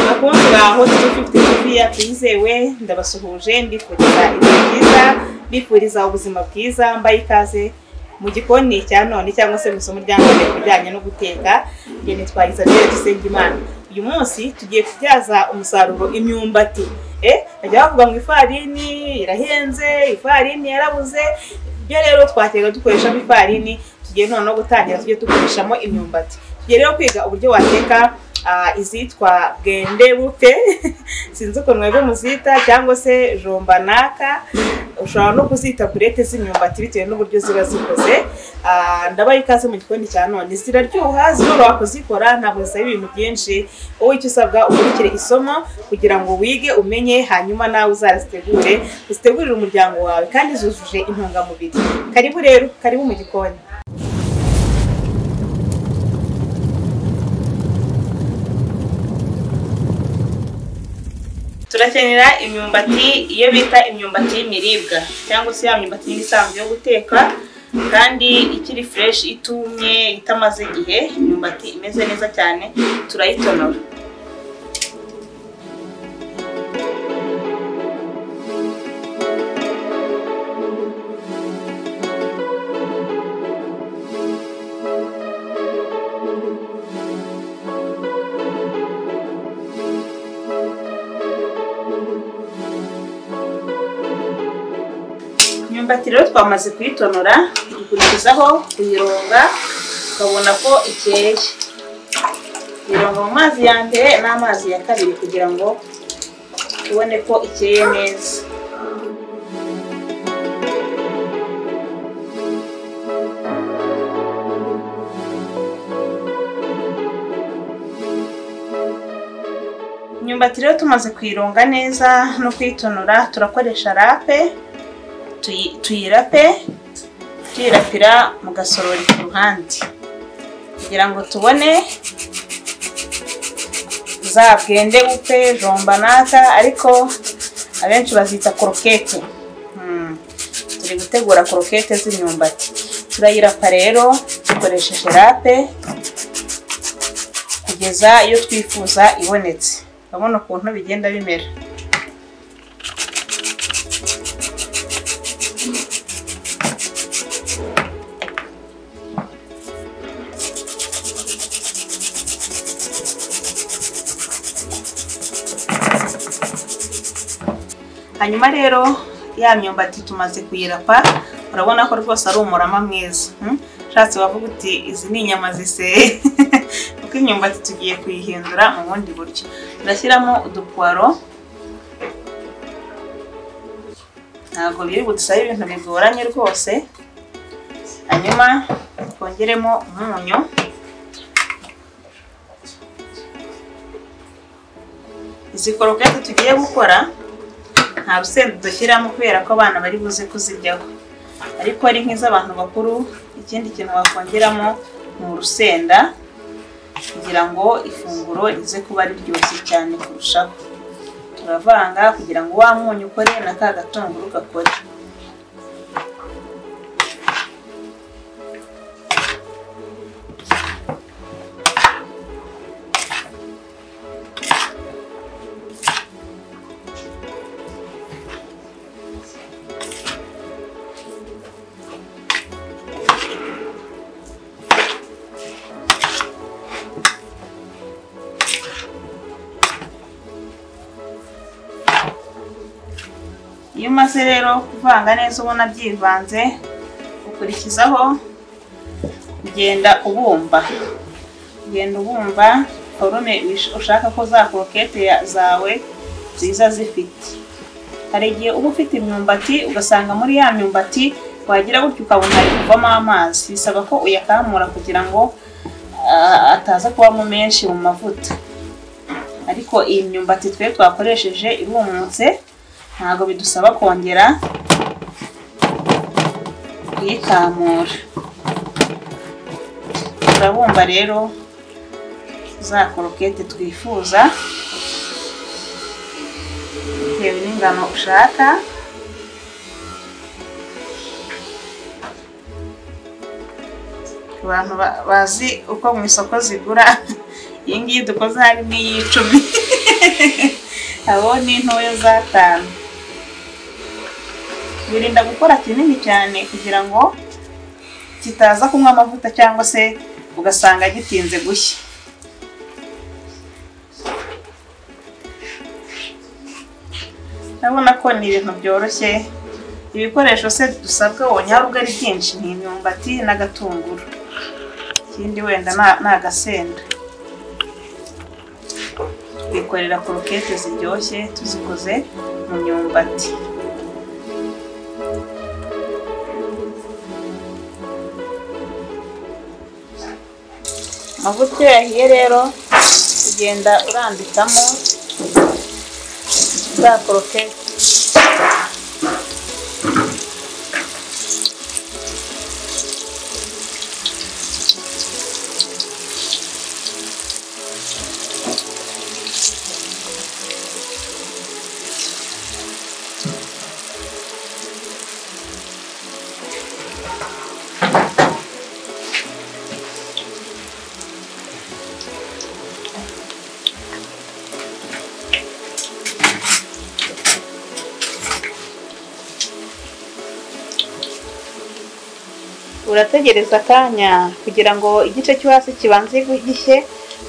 bakundwa hose fifite TV yacu yizewe ndabasuhuje mbifuriza ibihe byiza mbifuriza ubuzima bwiza mbaye ikaze mu gikoni cya none cyangwa se mu isomo rya none ku bijyanye no guteka njye nitwa Isabelle Dusengimana uyu munsi tugiye kubyaza umusaruro imyumbati eh bajya bavuga ngo ifarini irahenze ifarini yarabuze ibyo rero twatega dukoreshamo ifarini tugiye noneho gutangira tujye dukoreshamo imyumbati tugiye rero kwiga uburyo wateka ah, izitwa bwende buke sinzi ukuntu mwebwe muzita cyangwa se jombanaka ushobora no kuzita kurete z'imyumbati bitewe n'uburyo ziba zikoze Ah, ndabaha ikaze mu gikoni cya none ziraryoha ziroroha kuzikora ntabwo zisaba ibintu byinshi wowe icyo usabwa ukurikire isomo kugira ngo wige umenye hanyuma nawe uzazitegure uzitegurire umuryango wawe kandi zujuje intungamubiri karibu rero karibu mu gikoni turakenera imyumbati iyo bita imyumbati y'imiribwa cyangwa se ya myumbati yindi isanzwe yo guteka kandi ikiri fureshi itumye itamaze igihe imyumbati imeze neza cyane turayitonora imyumbati rero twamaze kuyitonora dukurikizaho kuyironga ukabona ko ikeye ironga mu mazi ya mbere n'amazi ya kabiri kugira ngo ubone ko ikeye neza imyumbati rero tumaze kuyironga neza no kuyitonora turakoresha rape tuyi- tuyirape tuyirapira mu gasorori ku ruhande kugira ngo tubone za bwende bupe jombanata ariko abenshi bazita korokete Hmm, turi gutegura korokete z'imyumbati turayirapa rero dukoresheje rape kugeza iyo twifuza ibonetse urabona ukuntu bigenda bimera hanyuma rero ya myumbati tumaze kuyirapa urabona ko rwose ari umurama mwiza hmm? ushatse wavuga uti izi ni inyama ziseye kuko imyumbati tugiye kuyihindura mu bundi buryo turashyiramo udupuwaro ntabwo biri budusaba ibintu bigoranye rwose hanyuma twongeremo umunyu izi korogate tugiye gukora nta rusenda dushyiramo kubera ko abana bari buze kuziryaho ariko ari nk'iz'abantu bakuru ikindi kintu wakongeramo ni urusenda kugira ngo ifunguro rize kuba riryoshye cyane kurushaho turavanga kugira ngo wa munyu ukore na ka gatunguru gakore iyo umaze rero kuvanga neza ubona byivanze ukurikizaho ugenda ubumba ugenda ubumba forume wish- ushaka ko za korokete ya- zawe ziza zifite hari igihe uba ufite imyumbati ugasanga muri ya myumbati wagira gutyo ukabona hari kuvamo amazi bisaba ko uyakamura kugira ngo ah, ataza kubamo menshi mu mavuta ariko iyi myumbati twe twakoresheje irumutse ntabwo bidusaba kongera kuyikamura turabumba rero za korokete twifuza bitewe n'ingano ushaka abantu ba- bazi uko mu isoko zigura iyi ngiyi dukoze harimo iy'icumi abo ni intoya z'atanu birinda gukora kinini cyane kugira ngo kitaza kunywa amavuta cyangwa se ugasanga gitinze gushya urabona ko ni ibintu byoroshye ibikoresho se dusabwa wonye hari ubwo ari byinshi ni imyumbati n'agatunguru ikindi wenda na- ni agasenda twikorera korokete ziryoshye tuzikoze mu myumbati amavuta iyo yahiye rero ugenda urambikamo za korokete urategereza akanya kugira ngo igice cyo hasi kibanze gishye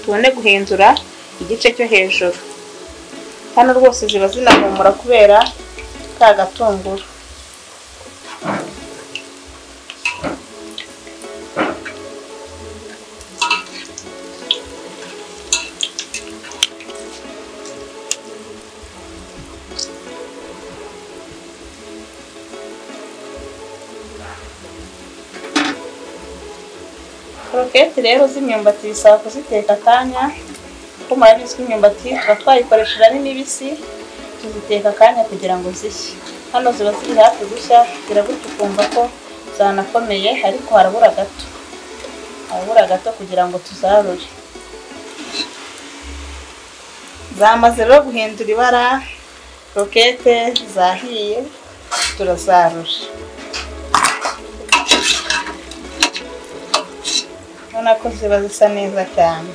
tubone guhindura igice cyo hejuru hano rwose ziba zinahumura kubera ka gatunguru koroketi rero z'imyumbati bisaba kuziteka akanya kuko murabizi ko imyumbati tuba twayikoresheje ari mibisi tuziteka akanya kugira ngo zishye hano ziba ziri hafi gushya kugira gutyo ukumva ko zanakomeye ariko harabura gato harabura gato kugira ngo tuzarure zamaze rero guhindura ibara rokete zahiye turazarura ubona ko ziba zisa neza cyane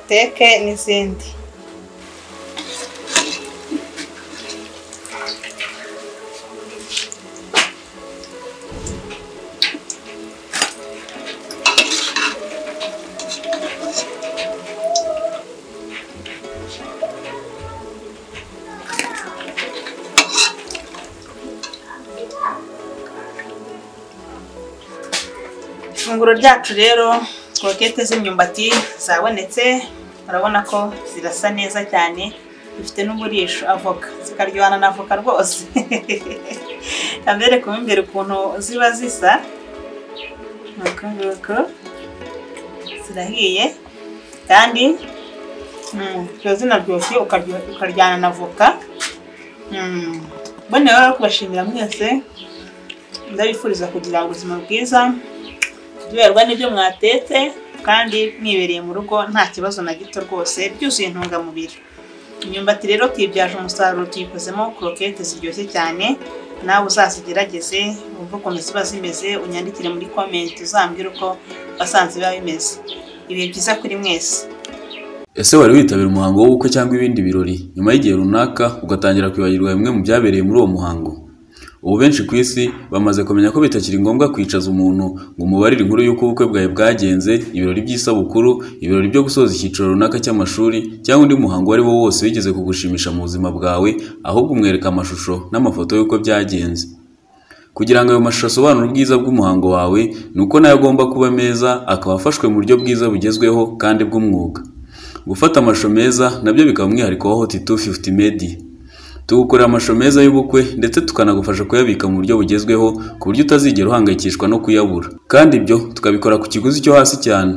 teke n'izindi ifunguro ryacu rero korokete z'imyumbati zabonetse urabona ko zirasa neza cyane zifite n'umurisho avoka zikaryohana na avoka rwose kambereka mo imbere ukuntu ziba zisa nuko nguko zirahiye kandi mm, ziba zinaryoshye ukaryo- ukaryana na avoka Mm, mbone rero kubashimira mwese ndabifuriza kugira ubuzima bwiza tuberwa n'ibyo mwatetse kandi mwibereye mu rugo nta kibazo na gito rwose byuzuye intungamubiri imyumbati rero tuyibyaje umusaruro tuyikozemo korokete ziryoshye cyane nawe uzazigerageze wumve ukuntu ziba zimeze unyandikire muri komenti uzambwire uko wasanze biba bimeze ibihe byiza kuri mwese Ese wari witabira umuhango w'ubukwe cyangwa ibindi birori, nyuma y'igihe runaka ugatangira kwibagirwa bimwe mu byabereye muri uwo muhango? Ubu benshi ku isi bamaze kumenya ko bitakiri ngombwa kwicaza umuntu ngo umubarire inkuru y'uko ubukwe bwawe bwagenze, ibirori by'isabukuru, ibirori byo gusoza icyiciro runaka cy'amashuri cyangwa undi muhango uwo ari wo wose wigeze kugushimisha mu buzima bwawe, ahubwo umwereka amashusho n'amafoto y'uko byagenze. Kugira ngo ayo mashusho asobanure ubwiza bw'umuhango wawe, ni uko nayo agomba kuba meza akaba afashwe mu buryo bwiza bugezweho kandi bw'umwuga. Gufata amashusho meza nabyo bikaba umwihariko wa Hot 250 Media. Tugukorera amashusho meza y'ubukwe ndetse tukanagufasha kuyabika mu buryo bugezweho ku buryo utazigera uhangayikishwa no kuyabura. Kandi ibyo tukabikora ku kiguzi cyo hasi cyane.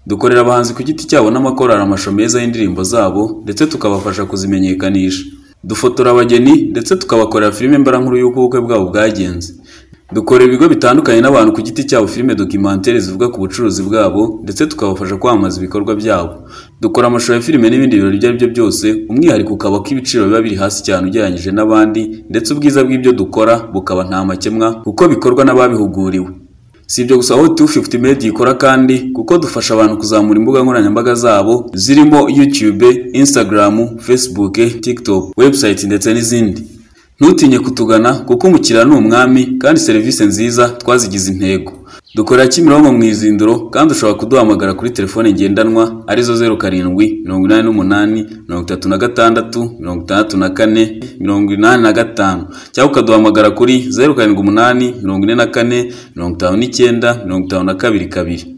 Dukorera abahanzi ku giti cyabo n'amakorali amashusho meza y'indirimbo zabo ndetse tukabafasha kuzimenyekanisha. Dufotora abageni ndetse tukabakorera filime mbarankuru y'uko ubukwe bwabo bwagenze. Dukora ibigo bitandukanye n'abantu ku giti cyabo filime documentaire zivuga ku bucuruzi bwabo ndetse tukabafasha kwamamaza ibikorwa byabo. Dukora amashusho ya filime n'ibindi birori ibyo ari byo byose, umwihariko ukaba ko ibiciro biba biri hasi cyane ugereranyije n'abandi ndetse ubwiza bw'ibyo dukora bukaba nta makemwa kuko bikorwa n'ababihuguriwe. Si ibyo gusa aho 250 Media ikora kandi kuko dufasha abantu kuzamura imbuga nkoranyambaga zabo zirimo YouTube, Instagram, Facebook, TikTok, website ndetse n'izindi. Ntutinye kutugana kuko umukiriya ni umwami kandi serivisi nziza twazigize intego. Dukorera Kimironko mu Izindiro kandi ushobora kuduhamagara kuri telefone ngendanwa arizo 07 88 36 64 85 cyangwa ukaduhamagara kuri 07 44 59 52 kabiri.